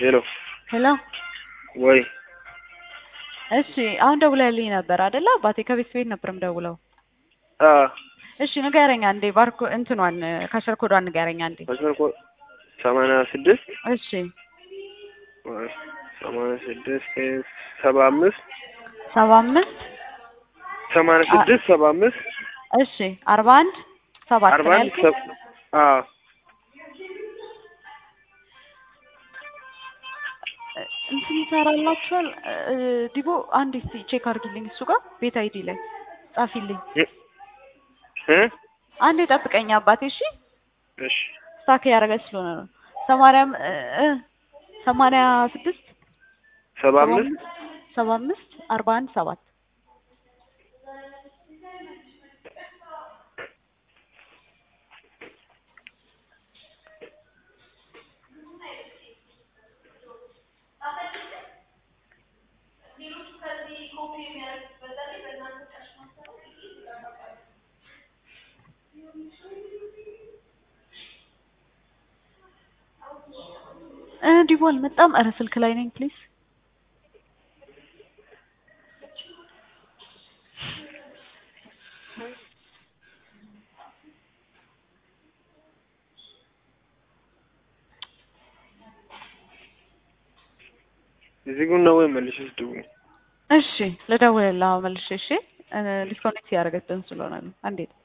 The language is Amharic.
ሄሎ ሄሎ ወይ እሺ አሁን ደውለህልኝ ነበር አይደለ? አባቴ ከቤት ቤት ነበርም ደውለው። አ እሺ ንገረኝ አንዴ ባርኮ እንትኗን ካሸር ኮዷን ንገረኝ አንዴ። መስመር ኮ ሰማንያ ስድስት እሺ ሰማንያ ስድስት ሰባ አምስት ሰባ አምስት ሰማንያ ስድስት ሰባ አምስት እሺ አርባ አንድ ሰባት አርባ ነው አንድ ያልከኝ? ሰብ አ እንትን ይሰራላችኋል እ ዲቦ አንዴ እስኪ ቼክ አድርጊልኝ እሱ ጋር ቤት አይዲ ላይ ጻፊልኝ። እ አንዴ ጠብቀኝ አባቴ እሺ። እሺ ስታክ ያደረገ ስለሆነ ነው። ሰማንያ እ ሰማንያ ስድስት ሰባ አምስት ሰባ አምስት አርባ አንድ ሰባት እ ዲቦ አልመጣም። ኧረ ስልክ ላይ ነኝ ፕሊዝ። እዚህ ጉን ነው ወይ መልሽ ስደውል እሺ ልደውልልህ አሁን መልሼ። እሺ ዲስኮኔክት ያደረገችን ስለሆነ ነው። አንዴ